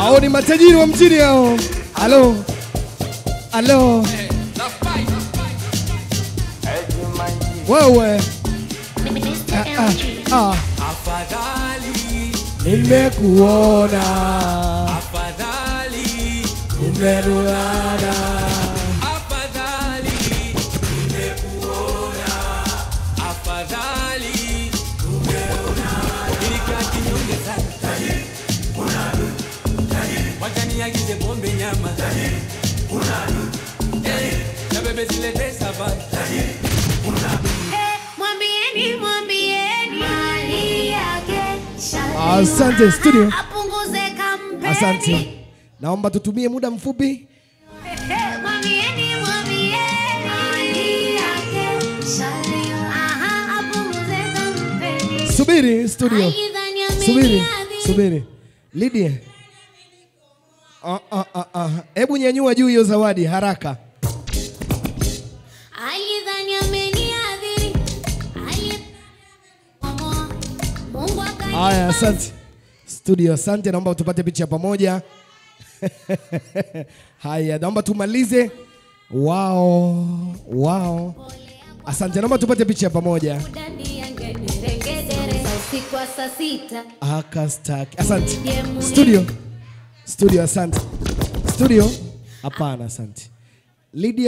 Hao ni matajiri wa mjini hao. Halo. Halo. Wewe. Ah, ah, ah. Nimekuona. Umerulana. Wakaniagize pombe nyama Eh, na bebe zilete savai Mwambieni, mwambieni mali yake Asante studio. apunguze kampeni. Asante. Naomba tutumie muda mfupi. Mwambieni, mwambieni mali yake Aha, apunguze kampeni. Subiri studio. Aidha ni Subiri. ameniadhiri. Subiri. Lydia. Ah, ah, ah, ah. Hebu nyanyua juu hiyo zawadi haraka. Aidha ni ameniadhiri. Aidha- Mungu akani- Haya, asante studio, asante. Naomba tupate picha pamoja. Haya, naomba tumalize. Wao, wao, asante. Naomba tupate picha pamoja. Ndani ya ngederengedere. Usiku wa saa sita Akastaki. Asante studio, studio, asante studio. Hapana, asante Lydia.